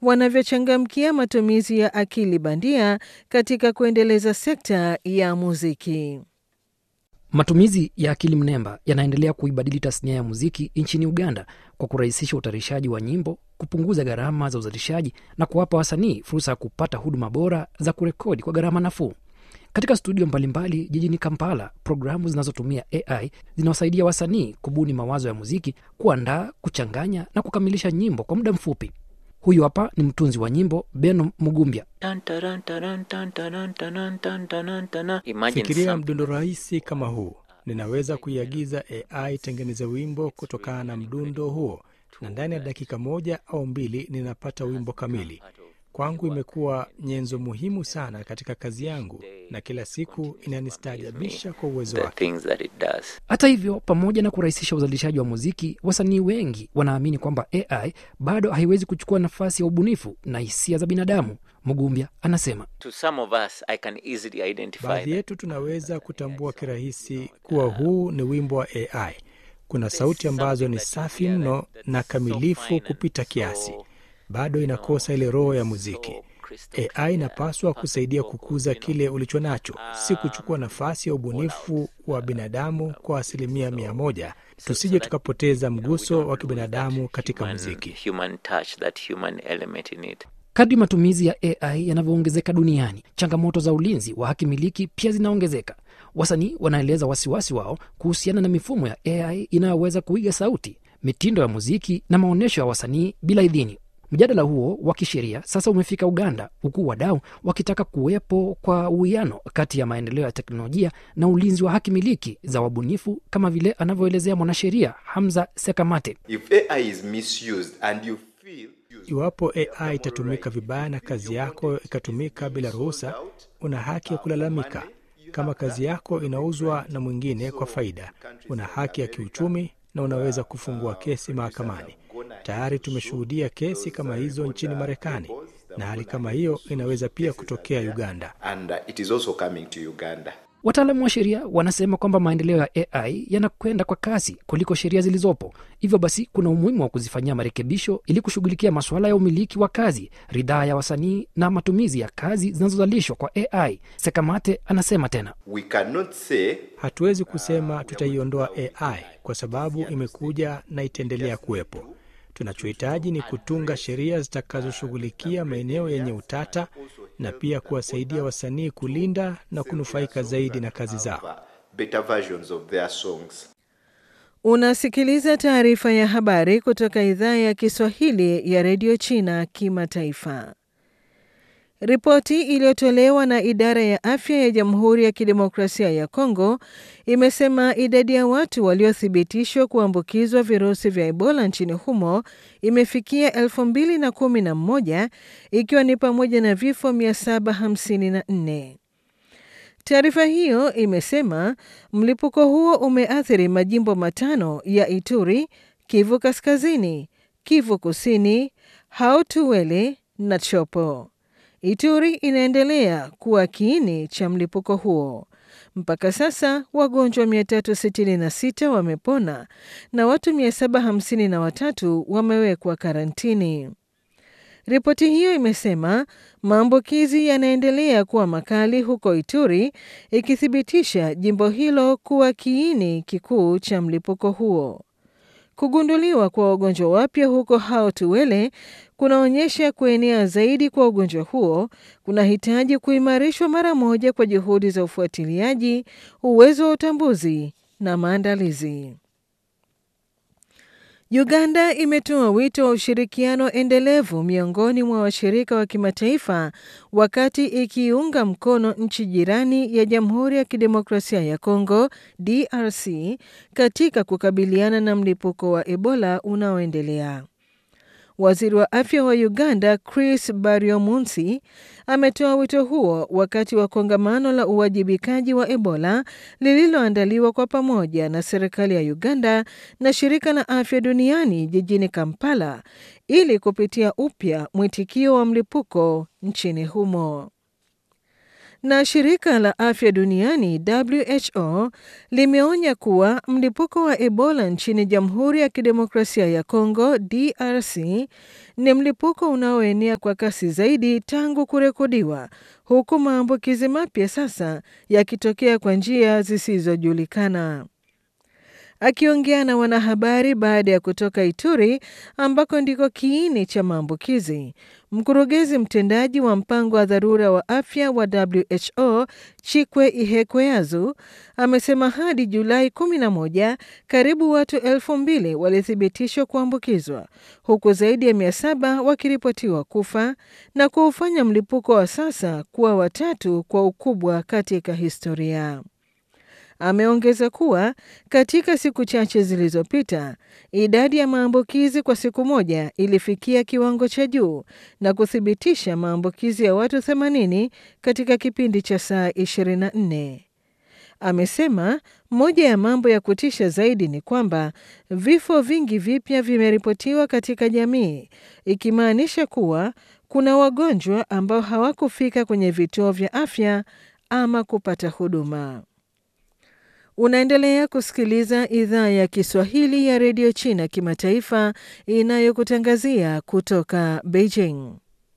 wanavyochangamkia matumizi ya akili bandia katika kuendeleza sekta ya muziki. Matumizi ya akili mnemba yanaendelea kuibadili tasnia ya muziki nchini Uganda kwa kurahisisha utayarishaji wa nyimbo, kupunguza gharama za uzalishaji na kuwapa wasanii fursa ya kupata huduma bora za kurekodi kwa gharama nafuu. Katika studio mbalimbali jijini Kampala, programu zinazotumia AI zinawasaidia wasanii kubuni mawazo ya muziki, kuandaa, kuchanganya na kukamilisha nyimbo kwa muda mfupi. Huyu hapa ni mtunzi wa nyimbo Beno Mugumbya. Fikiria mdundo rahisi kama huu. Ninaweza kuiagiza AI tengeneze wimbo kutokana na mdundo huo, na ndani ya dakika moja au mbili ninapata wimbo kamili. Kwangu imekuwa nyenzo muhimu sana katika kazi yangu, na kila siku inanistaajabisha kwa uwezo wake. Hata hivyo, pamoja na kurahisisha uzalishaji wa muziki, wasanii wengi wanaamini kwamba AI bado haiwezi kuchukua nafasi ya ubunifu na hisia za binadamu. Mugumbya anasema Baadhi yetu tunaweza kutambua kirahisi kuwa huu ni wimbo wa AI. Kuna sauti ambazo ni safi mno na kamilifu kupita kiasi, bado inakosa ile roho ya muziki. AI inapaswa kusaidia kukuza kile ulicho nacho, si kuchukua nafasi ya ubunifu wa binadamu kwa asilimia mia moja. Tusije tukapoteza mguso wa kibinadamu katika muziki. kadri matumizi ya AI yanavyoongezeka duniani, changamoto za ulinzi wa haki miliki pia zinaongezeka. Wasanii wanaeleza wasiwasi wao kuhusiana na mifumo ya AI inayoweza kuiga sauti, mitindo ya muziki na maonyesho ya wasanii bila idhini. Mjadala huo wa kisheria sasa umefika Uganda, huku wadau wakitaka kuwepo kwa uwiano kati ya maendeleo ya teknolojia na ulinzi wa haki miliki za wabunifu, kama vile anavyoelezea mwanasheria Hamza Sekamate. If AI is misused and you feel Iwapo AI itatumika vibaya na kazi yako ikatumika bila ruhusa, una haki ya kulalamika. Kama kazi yako inauzwa na mwingine kwa faida, una haki ya kiuchumi na unaweza kufungua kesi mahakamani. Tayari tumeshuhudia kesi kama hizo nchini Marekani, na hali kama hiyo inaweza pia kutokea Uganda. and uh, it is also coming to Uganda. Wataalamu wa sheria wanasema kwamba maendeleo ya AI yanakwenda kwa kasi kuliko sheria zilizopo. Hivyo basi, kuna umuhimu wa kuzifanyia marekebisho ili kushughulikia masuala ya umiliki wa kazi, ridhaa ya wasanii na matumizi ya kazi zinazozalishwa kwa AI. Sekamate anasema tena. We cannot say Hatuwezi kusema tutaiondoa AI kwa sababu imekuja na itaendelea kuwepo. Tunachohitaji ni kutunga sheria zitakazoshughulikia maeneo yenye utata na pia kuwasaidia wasanii kulinda na kunufaika zaidi na kazi zao. uh, better versions of their songs. Unasikiliza taarifa ya habari kutoka idhaa ya Kiswahili ya redio China kimataifa. Ripoti iliyotolewa na idara ya afya ya Jamhuri ya Kidemokrasia ya Kongo imesema idadi ya watu waliothibitishwa kuambukizwa virusi vya Ebola nchini humo imefikia 2011 ikiwa ni pamoja na vifo 754. Taarifa hiyo imesema mlipuko huo umeathiri majimbo matano ya Ituri, Kivu Kaskazini, Kivu Kusini, Hautuwele na Chopo. Ituri inaendelea kuwa kiini cha mlipuko huo. Mpaka sasa wagonjwa 366 wamepona na watu 753 wamewekwa karantini. Ripoti hiyo imesema maambukizi yanaendelea kuwa makali huko Ituri, ikithibitisha jimbo hilo kuwa kiini kikuu cha mlipuko huo. Kugunduliwa kwa wagonjwa wapya huko Hao-Tuwele kunaonyesha kuenea zaidi kwa ugonjwa huo kunahitaji kuimarishwa mara moja kwa juhudi za ufuatiliaji, uwezo wa utambuzi na maandalizi. Uganda imetoa wito wa ushirikiano endelevu miongoni mwa washirika wa kimataifa wakati ikiunga mkono nchi jirani ya Jamhuri ya Kidemokrasia ya Kongo DRC katika kukabiliana na mlipuko wa Ebola unaoendelea. Waziri wa afya wa Uganda Chris Baryomunsi ametoa wito huo wakati wa kongamano la uwajibikaji wa Ebola lililoandaliwa kwa pamoja na serikali ya Uganda na shirika la afya duniani jijini Kampala ili kupitia upya mwitikio wa mlipuko nchini humo. Na shirika la afya duniani WHO limeonya kuwa mlipuko wa Ebola nchini Jamhuri ya Kidemokrasia ya Kongo DRC ni mlipuko unaoenea kwa kasi zaidi tangu kurekodiwa, huku maambukizi mapya sasa yakitokea kwa njia zisizojulikana. Akiongea na wanahabari baada ya kutoka Ituri ambako ndiko kiini cha maambukizi, mkurugenzi mtendaji wa mpango wa dharura wa afya wa WHO Chikwe Ihekweazu amesema hadi Julai 11 karibu watu elfu mbili walithibitishwa kuambukizwa huku zaidi ya mia saba wakiripotiwa kufa na kuufanya mlipuko wa sasa kuwa watatu kwa ukubwa katika historia. Ameongeza kuwa katika siku chache zilizopita idadi ya maambukizi kwa siku moja ilifikia kiwango cha juu na kuthibitisha maambukizi ya watu 80 katika kipindi cha saa 24. Amesema moja ya mambo ya kutisha zaidi ni kwamba vifo vingi vipya vimeripotiwa katika jamii, ikimaanisha kuwa kuna wagonjwa ambao hawakufika kwenye vituo vya afya ama kupata huduma. Unaendelea kusikiliza idhaa ya Kiswahili ya redio China kimataifa inayokutangazia kutoka Beijing.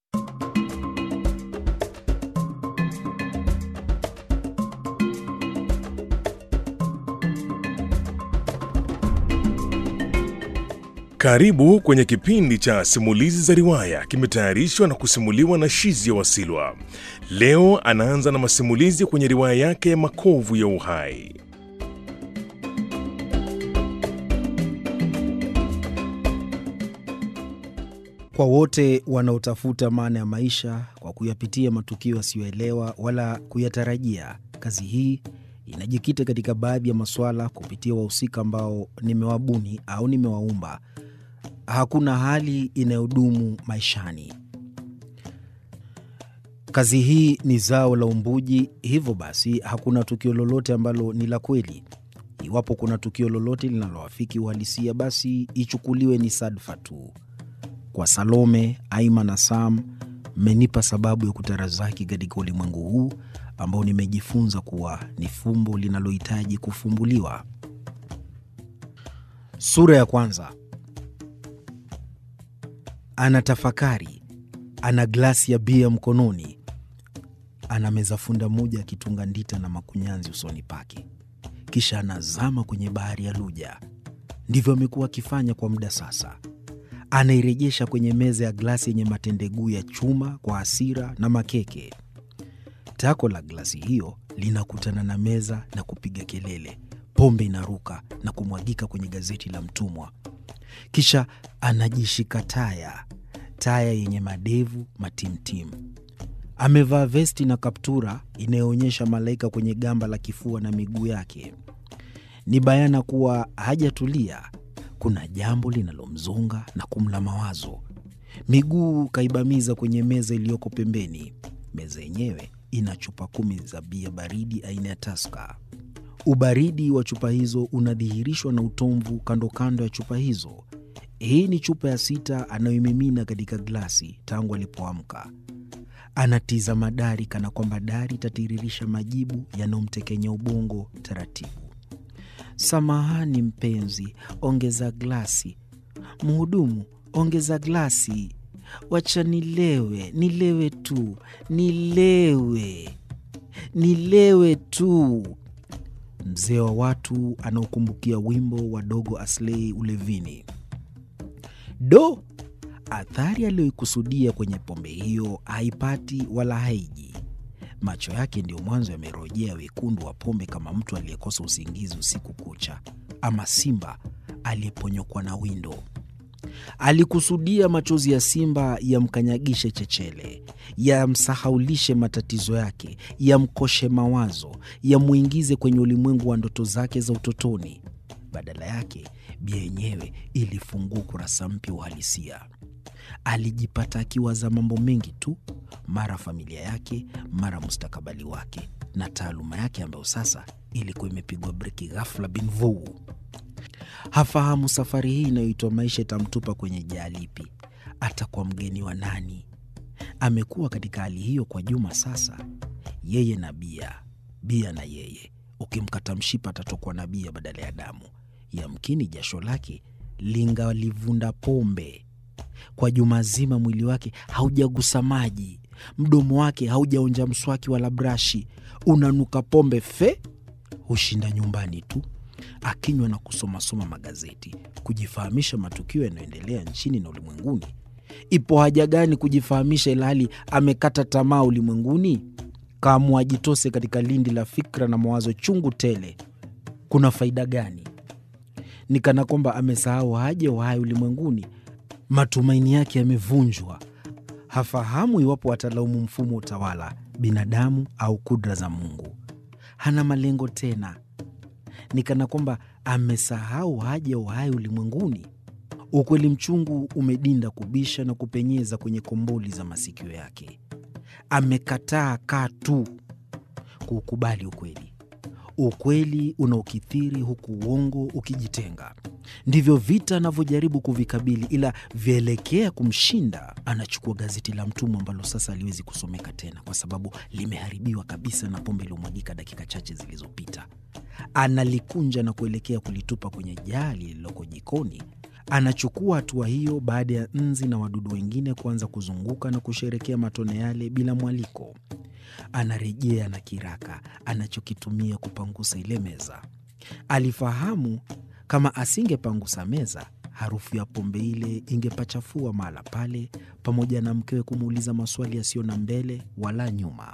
Karibu kwenye kipindi cha simulizi za riwaya, kimetayarishwa na kusimuliwa na Shizia Wasilwa. Leo anaanza na masimulizi kwenye riwaya yake ya Makovu ya Uhai. Kwa wote wanaotafuta maana ya maisha kwa kuyapitia matukio yasiyoelewa wala kuyatarajia, kazi hii inajikita katika baadhi ya masuala kupitia wahusika ambao nimewabuni au nimewaumba. Hakuna hali inayodumu maishani. Kazi hii ni zao la umbuji, hivyo basi hakuna tukio lolote ambalo ni la kweli. Iwapo kuna tukio lolote linaloafiki uhalisia, basi ichukuliwe ni sadfa tu. Kwa Salome, Aima na Sam, mmenipa sababu ya kutarazaki katika ulimwengu huu ambao nimejifunza kuwa ni fumbo linalohitaji kufumbuliwa. Sura ya kwanza. Anatafakari, ana glasi ya bia mkononi, ana meza funda moja akitunga ndita na makunyanzi usoni pake, kisha anazama kwenye bahari ya Luja. Ndivyo amekuwa akifanya kwa muda sasa. Anairejesha kwenye meza ya glasi yenye matendeguu ya chuma kwa hasira na makeke. Tako la glasi hiyo linakutana na meza na kupiga kelele. Pombe inaruka na kumwagika kwenye gazeti la mtumwa. Kisha anajishika taya, taya yenye madevu matimtim. Amevaa vesti na kaptura inayoonyesha malaika kwenye gamba la kifua na miguu yake. Ni bayana kuwa hajatulia. Kuna jambo linalomzonga na kumla mawazo. Miguu kaibamiza kwenye meza iliyoko pembeni. Meza yenyewe ina chupa kumi za bia baridi aina ya Taska. Ubaridi wa chupa hizo unadhihirishwa na utomvu kando kando ya chupa hizo. Hii ni chupa ya sita anayoimimina katika glasi tangu alipoamka. Anatizama dari kana kwamba dari itatiririsha majibu yanayomtekenya ubongo taratibu. Samahani mpenzi, ongeza glasi. Mhudumu, ongeza glasi. Wacha nilewe, nilewe tu, nilewe, nilewe tu. Mzee wa watu anaokumbukia wimbo wa Dogo Aslei ulevini. Do, athari aliyoikusudia kwenye pombe hiyo haipati wala haiji. Macho yake ndiyo mwanzo yamerojea wekundu wa pombe, kama mtu aliyekosa usingizi usiku kucha, ama simba aliyeponyokwa na windo. Alikusudia machozi ya simba yamkanyagishe chechele, yamsahaulishe matatizo yake, yamkoshe mawazo, yamwingize kwenye ulimwengu wa ndoto zake za utotoni. Badala yake, bia yenyewe ilifungua ukurasa mpya uhalisia. Alijipata akiwaza mambo mengi tu, mara familia yake, mara mustakabali wake na taaluma yake ambayo sasa ilikuwa imepigwa breki ghafla bin vuu. Hafahamu safari hii inayoitwa maisha itamtupa kwenye jaa lipi, atakuwa mgeni wa nani. Amekuwa katika hali hiyo kwa juma sasa. yeye na bia, bia na yeye. Ukimkata mshipa atatokwa na bia badala ya damu. Yamkini jasho lake lingalivunda pombe. Kwa juma zima mwili wake haujagusa maji, mdomo wake haujaonja mswaki wala brashi, unanuka pombe fe. Hushinda nyumbani tu akinywa na kusomasoma magazeti, kujifahamisha matukio yanayoendelea nchini na ulimwenguni. Ipo haja gani kujifahamisha ilhali amekata tamaa ulimwenguni? Kaamua ajitose katika lindi la fikra na mawazo chungu tele. Kuna faida gani? Ni kana kwamba amesahau haja uhai ulimwenguni. Matumaini yake yamevunjwa. Hafahamu iwapo atalaumu mfumo wa utawala, binadamu au kudra za Mungu. Hana malengo tena. Ni kana kwamba amesahau haja ya uhai ulimwenguni. Ukweli mchungu umedinda kubisha na kupenyeza kwenye komboli za masikio yake. Amekataa katu kuukubali ukweli. Ukweli unaokithiri huku uongo ukijitenga. Ndivyo vita anavyojaribu kuvikabili, ila vyaelekea kumshinda. Anachukua gazeti la mtumwa ambalo sasa haliwezi kusomeka tena kwa sababu limeharibiwa kabisa na pombe iliyomwagika dakika chache zilizopita. Analikunja na kuelekea kulitupa kwenye jaa lililoko jikoni. Anachukua hatua hiyo baada ya nzi na wadudu wengine kuanza kuzunguka na kusherekea matone yale bila mwaliko. Anarejea na kiraka anachokitumia kupangusa ile meza. Alifahamu kama asingepangusa meza, harufu ya pombe ile ingepachafua mahala pale, pamoja na mkewe kumuuliza maswali yasiyo na mbele wala nyuma.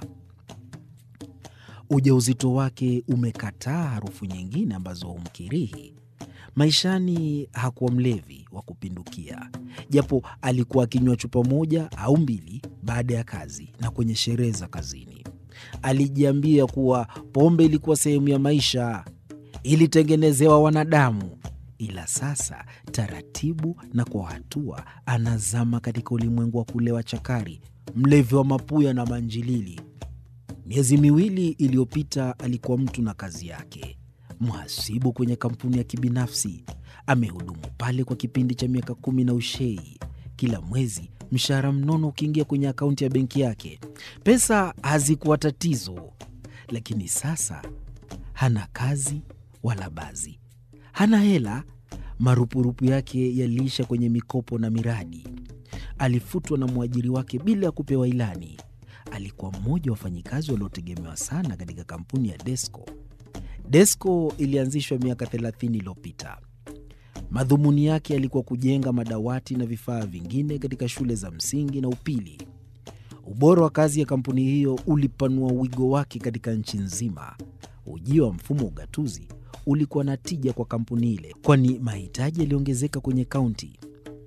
Ujauzito wake umekataa harufu nyingine ambazo humkirihi. Maishani hakuwa mlevi wa kupindukia, japo alikuwa akinywa chupa moja au mbili baada ya kazi na kwenye sherehe za kazini. Alijiambia kuwa pombe ilikuwa sehemu ya maisha, ilitengenezewa wanadamu. Ila sasa taratibu na kwa hatua anazama katika ulimwengu wa kulewa chakari, mlevi wa mapuya na manjilili. Miezi miwili iliyopita alikuwa mtu na kazi yake, mhasibu kwenye kampuni ya kibinafsi. Amehudumu pale kwa kipindi cha miaka kumi na ushei. Kila mwezi mshahara mnono ukiingia kwenye akaunti ya benki yake. Pesa hazikuwa tatizo, lakini sasa hana kazi wala bazi, hana hela. Marupurupu yake yaliisha kwenye mikopo na miradi. Alifutwa na mwajiri wake bila ya kupewa ilani. Alikuwa mmoja wa wafanyikazi waliotegemewa sana katika kampuni ya Desco. Desco ilianzishwa miaka 30 iliyopita. Madhumuni yake yalikuwa kujenga madawati na vifaa vingine katika shule za msingi na upili. Ubora wa kazi ya kampuni hiyo ulipanua wigo wake katika nchi nzima. Ujio wa mfumo wa ugatuzi ulikuwa na tija kwa kampuni ile, kwani mahitaji yaliongezeka kwenye kaunti.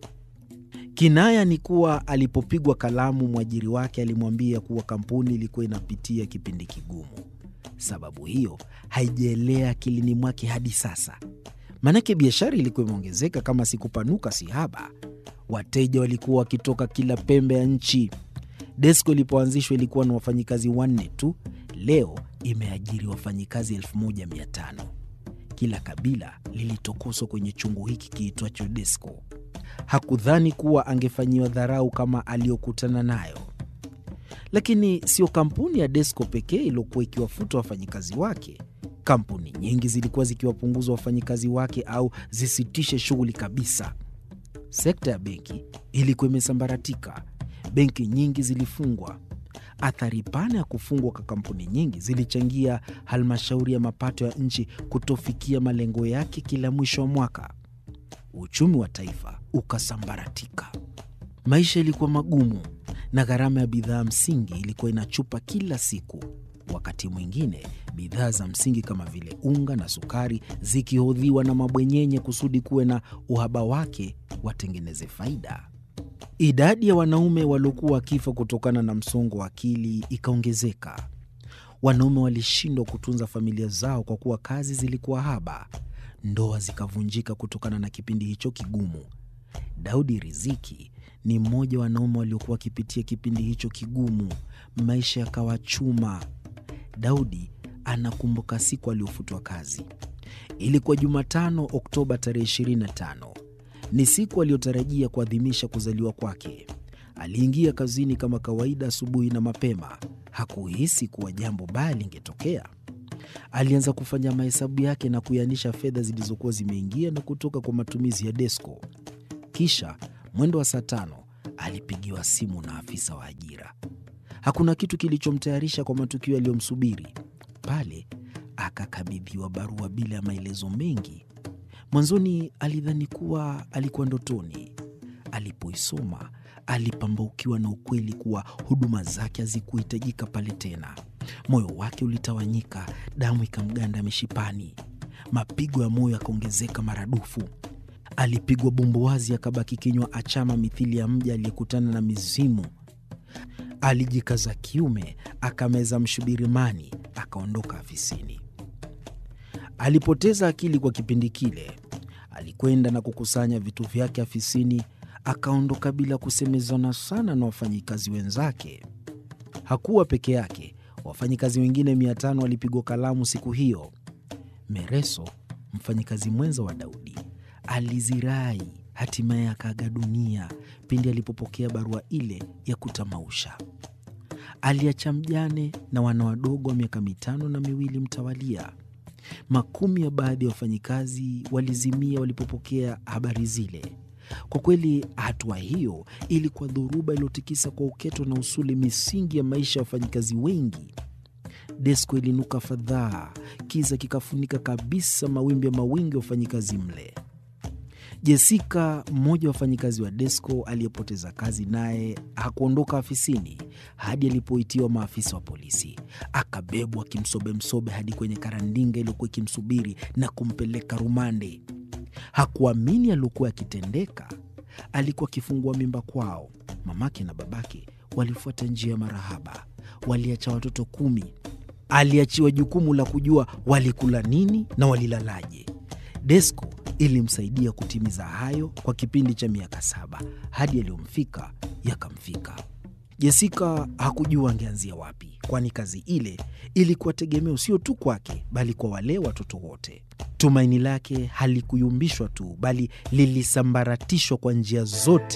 Kinaya ni kuwa alipopigwa kalamu, mwajiri wake alimwambia kuwa kampuni ilikuwa inapitia kipindi kigumu. Sababu hiyo haijaelea akilini mwake hadi sasa, maanake biashara ilikuwa imeongezeka kama sikupanuka si haba. Wateja walikuwa wakitoka kila pembe ya nchi. Desco ilipoanzishwa ilikuwa na wafanyikazi wanne tu, leo imeajiri wafanyikazi 1500. Kila kabila lilitokoswa kwenye chungu hiki kiitwacho Desco. Hakudhani kuwa angefanyiwa dharau kama aliyokutana nayo. Lakini sio kampuni ya Desco pekee iliyokuwa ikiwafuta wafanyikazi wake. Kampuni nyingi zilikuwa zikiwapunguza wafanyikazi wake au zisitishe shughuli kabisa. Sekta ya benki ilikuwa imesambaratika, benki nyingi zilifungwa. Athari pana ya kufungwa kwa kampuni nyingi zilichangia halmashauri ya mapato ya nchi kutofikia malengo yake kila mwisho wa mwaka. Uchumi wa taifa ukasambaratika. Maisha ilikuwa magumu na gharama ya bidhaa msingi ilikuwa inachupa kila siku. Wakati mwingine bidhaa za msingi kama vile unga na sukari zikihodhiwa na mabwenyenye kusudi kuwe na uhaba wake watengeneze faida. Idadi ya wanaume waliokuwa wakifa kutokana na msongo wa akili ikaongezeka. Wanaume walishindwa kutunza familia zao kwa kuwa kazi zilikuwa haba. Ndoa zikavunjika kutokana na kipindi hicho kigumu. Daudi Riziki ni mmoja wa wanaume waliokuwa wakipitia kipindi hicho kigumu. Maisha yakawa chuma. Daudi anakumbuka siku aliyofutwa kazi. Ilikuwa Jumatano, Oktoba tarehe 25. Ni siku aliyotarajia kuadhimisha kuzaliwa kwake. Aliingia kazini kama kawaida asubuhi na mapema. hakuhisi kuwa jambo baya lingetokea. Alianza kufanya mahesabu yake na kuianisha fedha zilizokuwa zimeingia na kutoka kwa matumizi ya Desco. Kisha mwendo wa saa tano alipigiwa simu na afisa wa ajira. Hakuna kitu kilichomtayarisha kwa matukio yaliyomsubiri pale. Akakabidhiwa barua bila ya maelezo mengi. Mwanzoni alidhani kuwa alikuwa ndotoni. Alipoisoma alipambaukiwa na ukweli kuwa huduma zake hazikuhitajika pale tena. Moyo wake ulitawanyika, damu ikamganda mishipani, mapigo ya moyo yakaongezeka maradufu. Alipigwa bumbuazi, akabaki kinywa achama, mithili ya mja aliyekutana na mizimu. Alijikaza kiume, akameza mshubirimani, akaondoka afisini. Alipoteza akili kwa kipindi kile. Alikwenda na kukusanya vitu vyake afisini, akaondoka bila kusemezana sana na wafanyikazi wenzake. Hakuwa peke yake, wafanyikazi wengine mia tano walipigwa kalamu siku hiyo. Mereso, mfanyikazi mwenza wa Daudi, alizirai, hatimaye akaaga dunia pindi alipopokea barua ile ya kutamausha. Aliacha mjane na wana wadogo wa miaka mitano na miwili mtawalia. Makumi ya baadhi ya wafanyikazi walizimia walipopokea habari zile. Kwa kweli, hatua hiyo ilikuwa dhoruba iliyotikisa kwa uketo na usuli misingi ya maisha ya wafanyikazi wengi. Desko ilinuka fadhaa, kiza kikafunika kabisa mawimbi ya mawingi ya wafanyikazi mle. Jesika, mmoja wa wafanyikazi wa Desco aliyepoteza kazi, naye hakuondoka afisini hadi alipoitiwa maafisa wa polisi. Akabebwa kimsobemsobe hadi kwenye karandinga iliyokuwa ikimsubiri na kumpeleka rumande. Hakuamini aliokuwa akitendeka. Alikuwa akifungua mimba kwao. Mamake na babake walifuata njia ya marahaba, waliacha watoto kumi. Aliachiwa jukumu la kujua walikula nini na walilalaje. Desco ilimsaidia kutimiza hayo kwa kipindi cha miaka saba hadi yaliyomfika yakamfika. Jesika hakujua angeanzia wapi, kwani kazi ile ilikuwa tegemeo sio tu kwake, bali kwa wale watoto wote. Tumaini lake halikuyumbishwa tu, bali lilisambaratishwa kwa njia zote